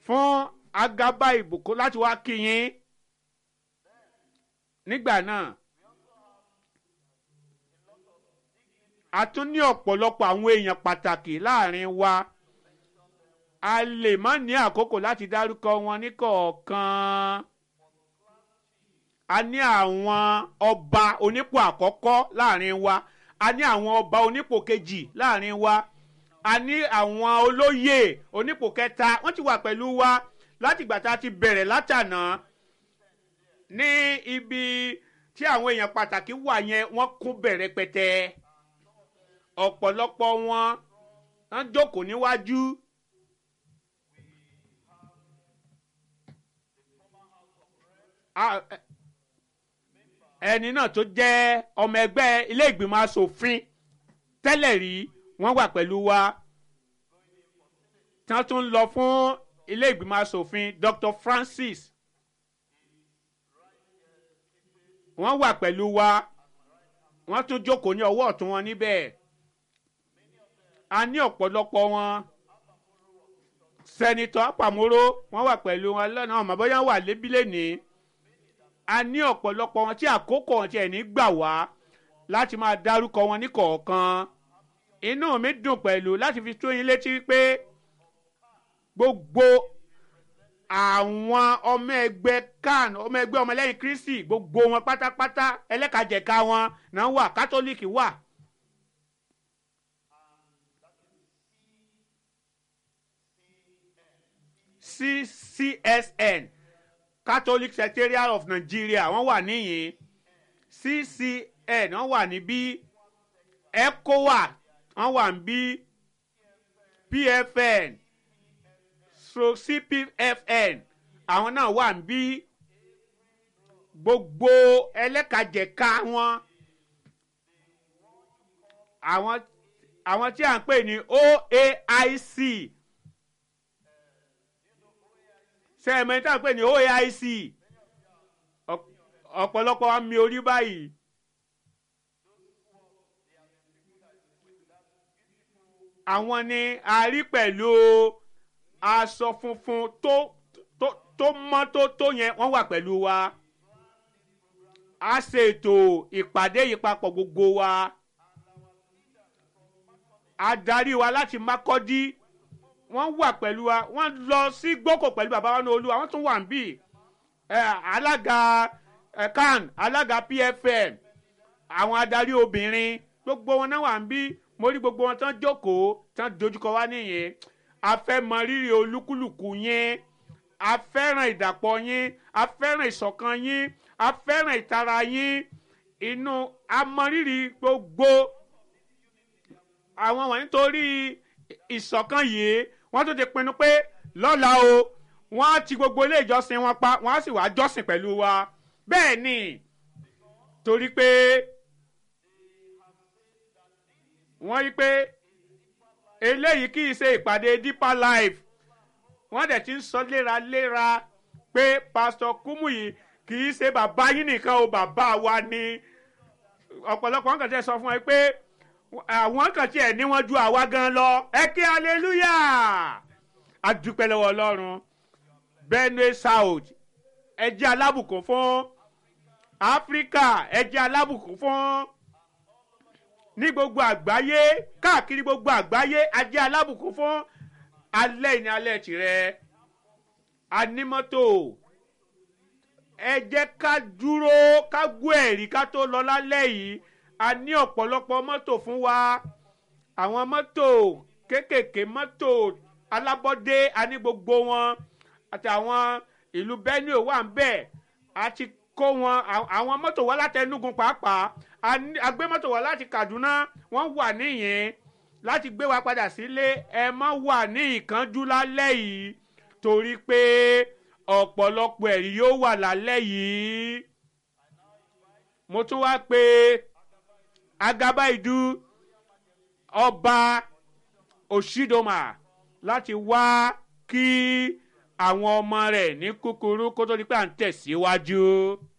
fún agaba ìbùkún láti wá kí yín nígbà náà a tún ní ọ̀pọ̀lọpọ̀ àwọn èèyàn pàtàkì láàrin wa a lè má ní àkókò láti dárúkọ wọn ní kọ̀ọ̀kan a ní àwọn ọba onípò àkọ́kọ́ láàrin wa a ní àwọn ọba onípò kejì láàrin wa a ní àwọn olóyè onípò kẹta wọ́n ti wà pẹ̀lú wa láti ìgbà tá a ti bẹ̀rẹ̀ látànà ní ibi tí àwọn èèyàn pàtàkì wà yẹn wọ́n kún bẹ̀rẹ̀ pẹ̀tẹ́ ọ̀pọ̀lọpọ̀ wọn wọ́n jókòó níwájú. ẹni náà tó jẹ́ ọmọ ẹgbẹ́ ilé ìgbìmọ̀ asòfin tẹ́lẹ̀ rí wọ́n wà pẹ̀lú wa tí wọ́n tún lọ fún ilé ìgbìmọ̀ asòfin Dr. Francis wọ́n wà pẹ̀lú wa wọ́n tún jókòó ní ọwọ́ ọ̀tún wọn níbẹ̀ a ní ọ̀pọ̀lọpọ̀ wọn sẹ́nitọ́ Àpàmọ́ró wọ́n wà pẹ̀lú wọn lọ́nà ọmọ bóyá wà lébílẹ̀ ní a ní ọ̀pọ̀lọpọ̀ wọn tí àkókò wọn tiẹ̀ ní gbà wá láti máa dárúkọ wọn ní kọ̀ọ̀kan inú mi dùn pẹ̀lú láti fi tó yín létí pé gbogbo àwọn ọmọ ẹgbẹ́ kan ọmọ ẹgbẹ́ ọmọlẹ́yìn Kristi gbogbo wọn pátápátá ẹlẹ́kajẹ̀ka wọn náà wà kátólíìkì wà. CCSN Catholic Secretariat of Nigeria wọ́n wà níyìn CCN wọ́n wà níbí ECOWA wọ́n wà níbí PFN so CPFN àwọn náà wà níbí gbogbo ẹlẹ́kajẹ̀ka wọn àwọn àwọn tí à ń pè ní OAIC sẹ́ẹ̀mẹ́ tí à ń pè ní OAIC ọ̀pọ̀lọpọ̀ wa mi orí báyìí. àwọn ni a rí pẹ̀lú aṣọ funfun tó tó tó mọ́ tó tó yẹn wọ́n wà pẹ̀lú wa a ṣètò ìpàdé yìí papọ̀ gbogbo wa adarí wa láti Mákọ́dí wọ́n wà pẹ̀lú wa wọ́n lọ sí gbókò pẹ̀lú bàbá wa ní olúwa wọ́n tún wà ń bì alága CAN alága PFM àwọn adarí obìnrin gbogbo wọn náà wà ń bí mo rí gbogbo wọn tán jókòó tán dojúkọ wá nìyẹn a fẹ́ mọ rírì olúkúlùkù yín a fẹ́ràn ìdàpọ̀ yín a fẹ́ràn ìṣọ̀kan yín a fẹ́ràn ìtara yín inú a mọ rírì gbogbo àwọn wọ̀nyí torí ìṣọ̀kan yìí wọ́n tún ti pinnu pé lọ́la o wọ́n á ti gbogbo ilé ìjọsìn wọn pa wọ́n á sì wá jọ́sìn pẹ̀lú wa bẹ́ẹ̀ ni torí pé wọ́n rí pé eléyìí kì í ṣe ìpàdé deeper life wọ́n dẹ̀ ti ń sọ léraléra pé pásítọ̀ Kúmúyì kì í ṣe bàbá yín nìkan o bàbá wa ni ọ̀pọ̀lọpọ̀ wọn kàn tẹ́ sọ fún ẹ pé àwọn kan tiẹ̀ ní wọ́n ju àwa gan lọ ẹ kí hallelujah adúpẹ́ lọ́wọ́ ọlọ́run Benue South ẹ jẹ́ alábùkún fún Áfíríkà ẹ jẹ́ alábùkún fún ní gbogbo àgbáyé káàkiri gbogbo àgbáyé a jẹ́ alábùkún fún alẹ́ ìní alẹ́ tirẹ̀ anímọ́tò ẹ jẹ́ ká dúró ká gbọ́ ẹ̀rí ká tó lọ lálẹ́ yìí a ní ọ̀pọ̀lọpọ̀ mọ́tò fún wa àwọn mọ́tò kéékèèké mọ́tò alábọ́dé a ní gbogbo wọn àtàwọn ìlú Benue wà ń bẹ̀ a ti kó wọn àwọn mọ́tò wá láti Enugu pàápàá a gbé mọ́tò wá láti Kaduna wọ́n wà níyẹn láti gbé wa padà sílé ẹ má wà ní ìkánjú lálẹ́ yìí torí pé ọ̀pọ̀lọpọ̀ ẹ̀rí yóò wà lálẹ́ yìí mo tún wá pé Agabaidu ọba Oshidoma láti wá kí àwọn ọmọ rẹ̀ ní kúkúrú kó tó di pé à ń tẹ̀síwájú.